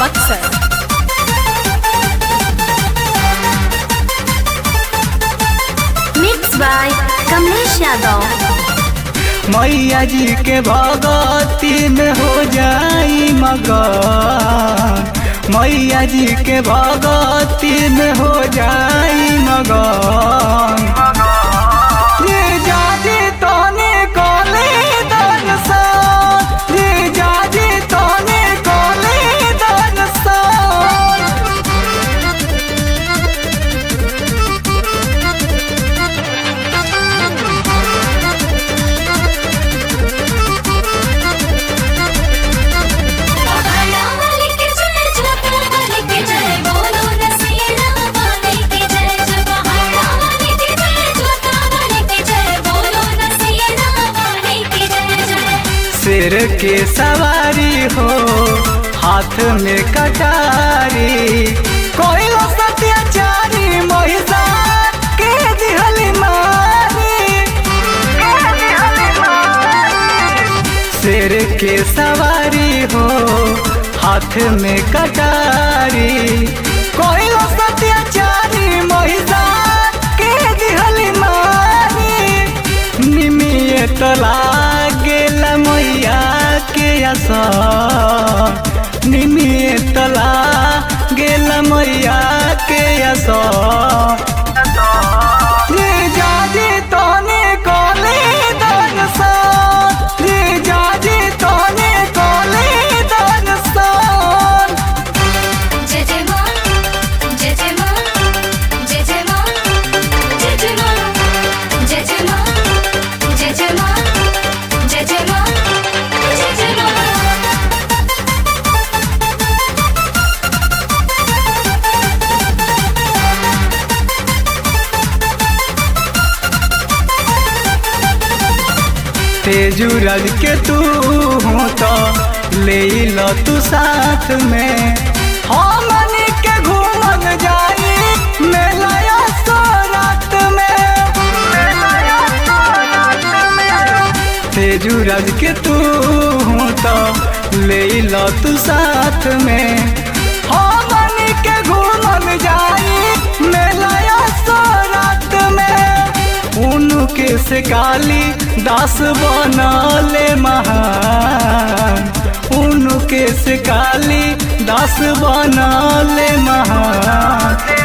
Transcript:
Buxar mix by Kamlesh Yadav मैया जी के भगती में हो जाई मगन मैया जी के भगती में हो जाई मगन ये जाजी तोने कोले दर्शन ये जाजी तोने कोले दर्शन शेर के सवारी हो हाथ में कटारी कोई सत्याचारी महिषार के दिहली मारी के दिहली मारी। शेर के सवारी हो हाथ में कटारी कोई सत्याचारी महिषार के दिहली मारी निमिये तो लागेला मैया के असर निमिये तो लागेला मैया के असर रे जाजी तोने कोले दर्शन रे जाजी तोने कोले दर्शन तेजू रज के तू हो तो ले लो तू साथ में हमन के घूमन जाई मेला सो रात में तेजू रज के तू हो तो ले लो तू साथ में हमन के घूमन जाई मेला सो रात में उनके से काली दास बनले महान उनके से काली दास बनले महान